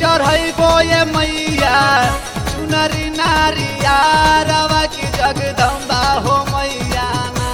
चढ़ैबो ये मैया चुनरी नारिया रवा की जगदम्बा हो मैया ना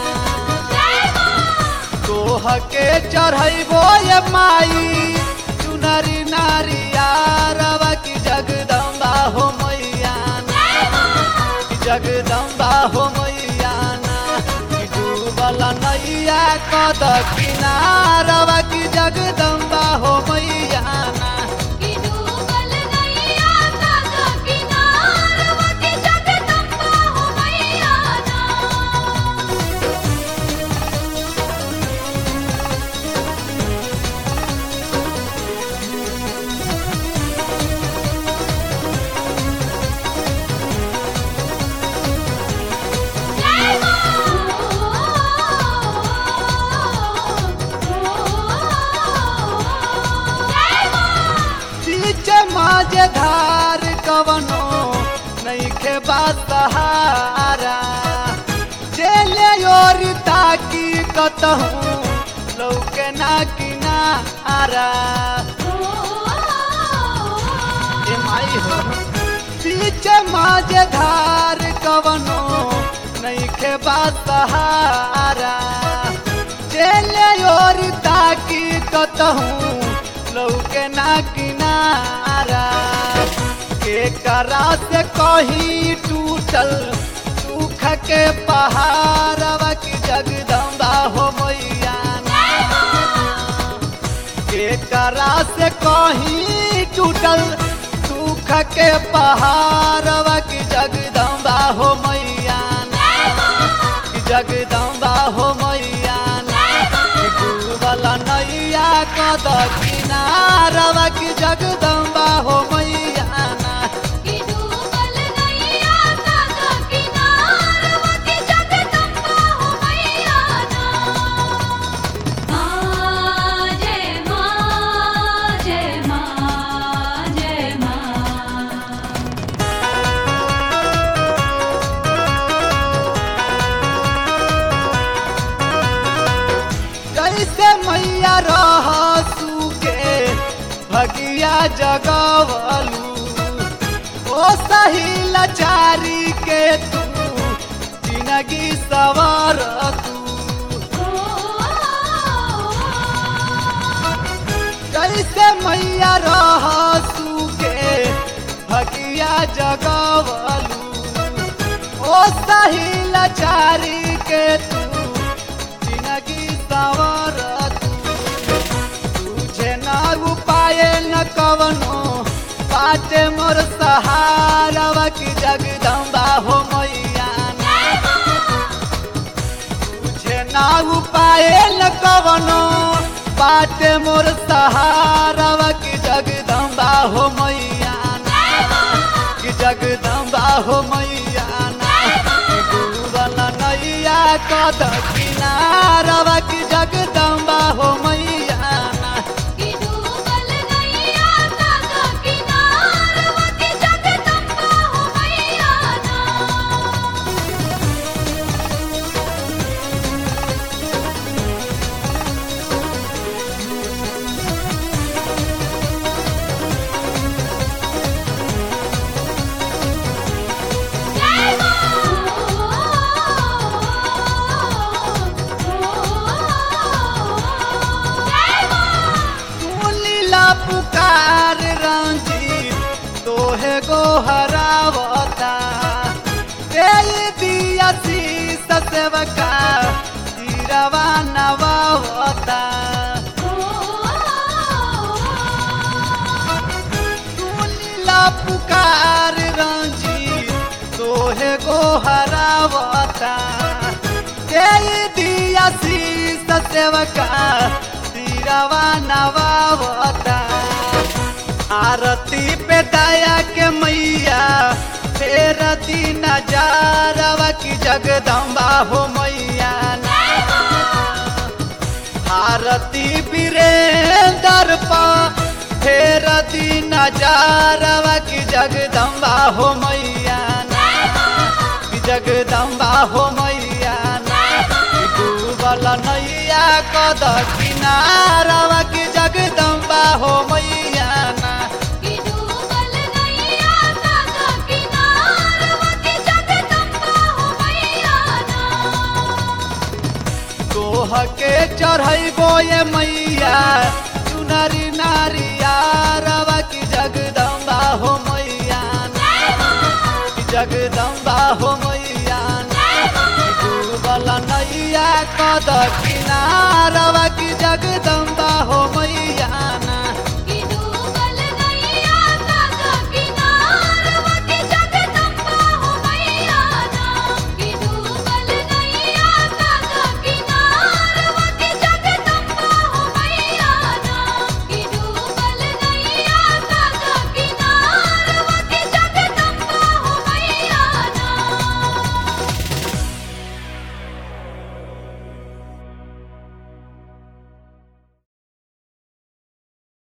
तोह के चढ़ैबो ये माई चुनरी नारिया रवा की जगदम्बा हो मैया ना की जगदम्बा हो मैया ना की डूबल नैया कद किनारवा की जगदम्बा हो मैया ना कि डूबल नैया काका किनारवा के जगदम्बा हो मैया ना बीच माझे धार कवनो नैखे बात सहारा चले और ताकी कतहूँ लौके ना किनारा ए माई हो बीच माझे धार कवनो नैखे बात सहारा चले और ताकी कतहूँ लौके ना किनारा के करा से कहीं टूटल सुख के पहाड़वा की जगदम्बा हो मैया ना। के करा से कहीं टूटल सुख के पहाड़वा की जगदम्बा हो मैया ना। की जगदम्बा हो मैया ना। की डूबल नैया कद किनारवा की जगदम्बा हो मैया ना। कि डूबल नैया काका किनारवा के जगदम्बा हो मैया ना माँ जय माँ जय माँ जय माँ कैसे मैया रह के भगिया जगवलू ओ सही लाचारी के तू जिंदगी सवार तू कैसे मैया रह के भगिया जगवलू ओ सही लाचारी के तू जिंदगी सवार तू तुझे न उपाय न कवनो बाटे मोर सहारवा की जगदम्बा हो मैया ना। तुझे न उपाय न कवनो बाटे मोर सहारवा की जगदम्बा हो मैया ना। की जगदम्बा हो मैया ना। की डूबल नैया कद किनारवा की जगदम्बा हो मैया ना। कि डूबल नैया काका किनारवा के जगदम्बा हो मैया ना सुनीला पुकार रंजीत तोहे गो हरावता दे दिया शीस सेवका तीरवा नवावता सुनीला पुकार रंजीत तोहे गो हरावता दे दिया शीस सेवका तीरवा नवावता आरती पे दया के मैया फेर दिन नजारवा की जगदम्बा हो मैया ना। आरती वीरेंद्र पा फेर दिन नजारवा की जगदम्बा हो मैया ना। की जगदम्बा हो मैया ना। की डूबल नैया कद किनारवा की जगदम्बा हो मैया ना। कि डूबल तोहके चढ़ैबो ये मैया चुनरी नारिया रवा की जगदम्बा हो मैया ना कि जगदम्बा हो मैया ना डूबल नैया कद किनारवा की जगदम्बा